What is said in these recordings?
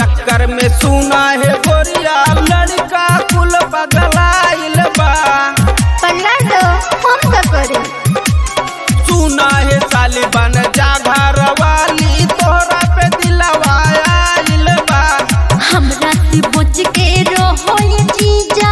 चक्कर में सुना है गोरिया लड़का कुल पगलाइल बा पगला दो हम का करे सुना है साली बन जा घर वाली तोहरा पे दिलवा आइल बा हमरा से बच के रहो ये जीजा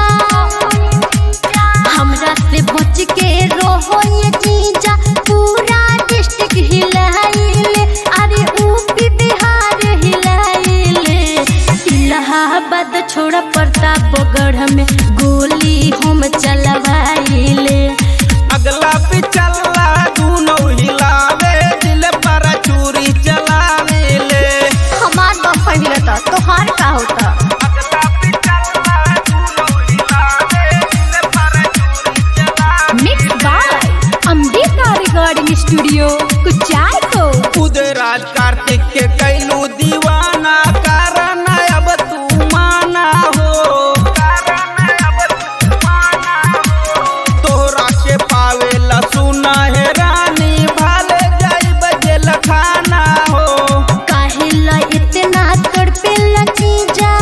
हमरा से बच के रहो ये जीजा पूरा डिस्ट्रिक्ट हिलाइले अरे यूपी बिहार हिलाइले इलाहाबाद छोड़ प्रतापगढ़ में गोली हम चलवाइले अगला पिछला दूनो हिलावे दिल पर चूरी चलावे ले हमार बम पहिरता तोहार का होता अगला पिछला दूनो हिलावे दिल पर चूरी चलावे mix by Ambika recording studio Kuchaikote Uday राज कार्तिक के कैलू दीवाना कारण अब तू माना हो कारण अब तू माना हो तोरा के पावेला सुना है रानी भाले जाई बजे लखाना हो काहेला इतना तड़पेला जीजा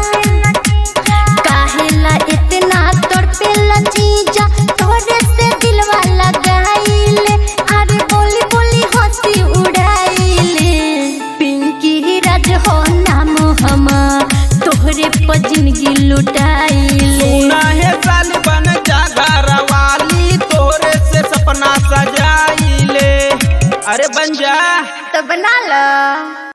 काहेला इतना तड़पेला जीजा तोरे से दिलवा लगाइले अरे बोली बोली हंसी उड़ाइले पिंकी राज हो नाम हमा तोहरे पर जिंदगी लुटाइले सुना है साली बन जा घर वाली तोरे से सपना सजाई ले अरे बन जा तो बना लो